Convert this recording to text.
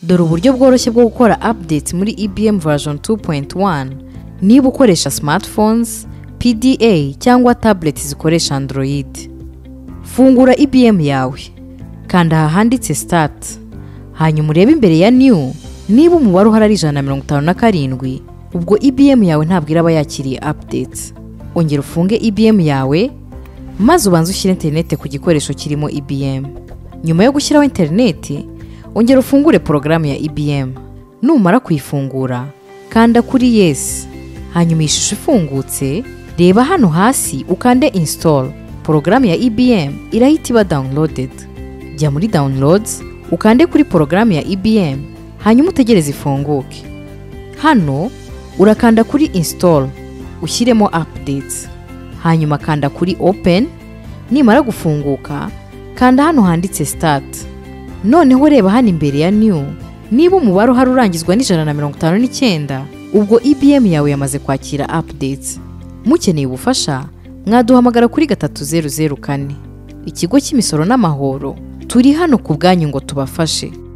dore uburyo bworoshye bwo gukora update muri EBM version 2.1 niba ukoresha smartphones, PDA cyangwa tablet zikoresha Android. Fungura EBM yawe, kanda ahanditse start, hanyuma urebe imbere ya new niba umubare uhari ari ijana na mirongo itanu na karindwi ubwo EBM yawe ntabwo iraba yakiriye update. Ongera ufunge EBM yawe maze ubanze ushyire interineti ku gikoresho kirimo EBM. Nyuma yo gushyiraho interineti, ongera ufungure porogaramu ya EBM. Numara kuyifungura, kanda kuri yes. Hanyuma iyi shusho ifungutse, reba hano hasi ukande install. Porogaramu ya EBM irahita iba downloaded. Jya muri downloads, ukande kuri porogaramu ya EBM, hanyuma utegereze ifunguke. Hano urakanda kuri install, ushyiremo updates. Hanyuma kanda kuri open, nimara gufunguka, kanda hano handitse start. noneho reba hano imbere ya new niba umubare uhari urangizwa n'ijana na mirongo itanu n'icyenda ubwo EBM yawe yamaze kwakira updates mukeneye ubufasha mwaduhamagara kuri gatatu zeru zeru kane ikigo cy'imisoro n'amahoro turi hano ku bwanyu ngo tubafashe